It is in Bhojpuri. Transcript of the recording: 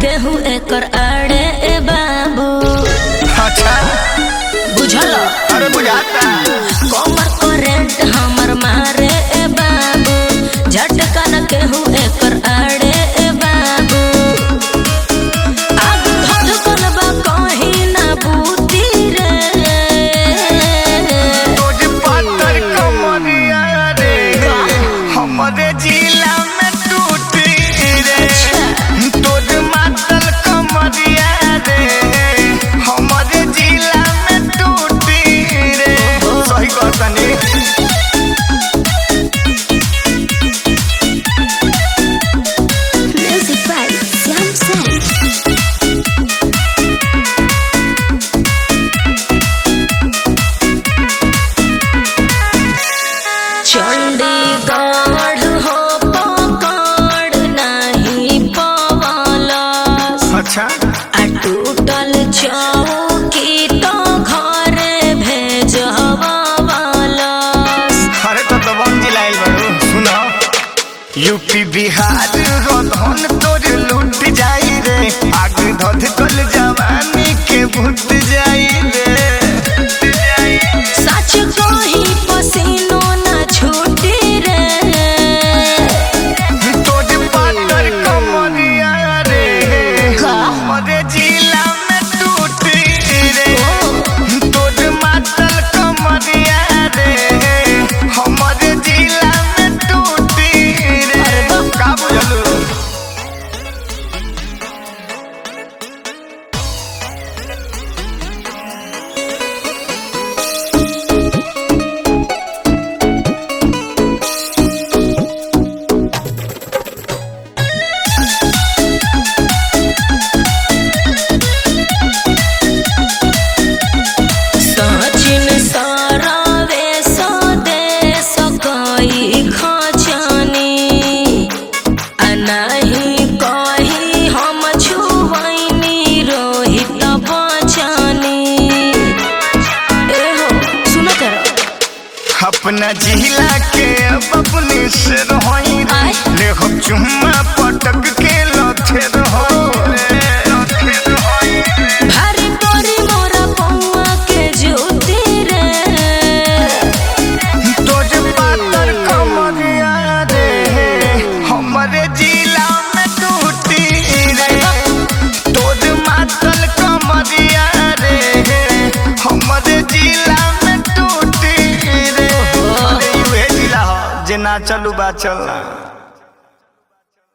केहू एकर आड़े ए बाबू अच्छा बुझल अरे बुझाता कमर करेंट हमर मारे ए बाबू झटका न केहू एकर आड़े ए बाबू आग धधकल बा कहीं ना बूती रे तोज पातर कमरिया रे हमरे जिला में टूटी रे तोज मातल कमरिया रे हमरे जिला में टूटी रे सही कहतनी Music by Sam Sam. Chandigarh हो पकड़ नहीं पवलस अच्छा आ टूटल चौकी तो घरे भेजवलस अरे तो दबंग जिलाइल बारू सुनो यूपी बिहार रोधन तोर लूट जाई रे आग धध कल जवानी के भूत जाई रे सच कही पसीनो न छूटी रे तोर पातर कमरिया रे हमरे जिला में टूटी रे तोर मातल कमरिया रे हमरे जिला में टूटी रे का बुझलू सचिन सरावे स्वदेश कई खचनी आ नहीं कही हम छुवैनी रोहित बचनी एहो सुन कर अपना जिला के बबुनी से रहोई आय। ले हम चुम्मा पटक के लथे रहो भारी परी मोरा पौआ के ज्योति रे तोज पातर कमरिया रे हमरे जिला में टूटी रे तोज मातल कमरिया रे हमरे जिला में टूटी रे अरे यूहे जिला हो जे ना चलू बा चलना